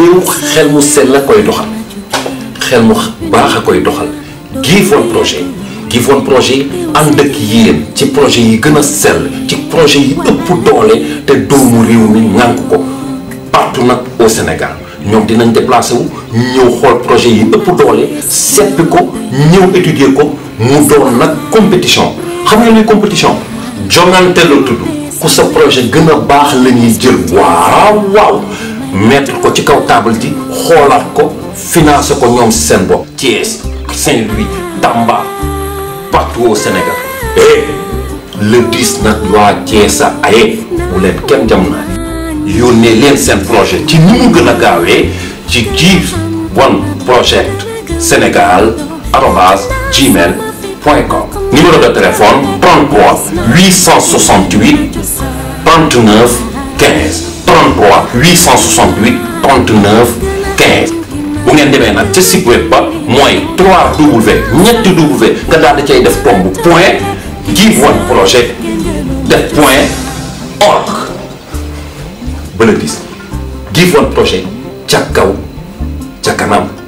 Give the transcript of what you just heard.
réew xel mu sell la koy doxal xel mu baax a koy doxal Give One projet Give One projet ànd ak yéen ci projet yi gën a sell ci projet yi ëpp doole te doomu réew mi ŋànk ko partout nag au Sénégal ñoom dinañ déplacé wu ñëw xool projet yi ëpp doole seppi ko ñëw étudier ko mu doon nag compétition xam nga luy compétition jongante la tudd ku sa projet gën a baax la ñuy jël waaw waaw mettre ko ci kaw table ji xoolaat ko financer ko ñoom seen bopp Thiès Saint-Louis Tamba partout au Sénégal eh le 10 nag waa Thiès a aye bu leen kenn jam naa yónnee leen seen projet ci ni mu gën a gaawee ci Give One Project Sénégal arobase gmail point com numéro de téléphone 33 868 39 15 33 868 39 15 bu ngeen demee nag ca site web ba mooy 3W ñetti W nga daal di cay def tomb point Give One Project def point org ba la dis Give One Project ca kaw ca kanam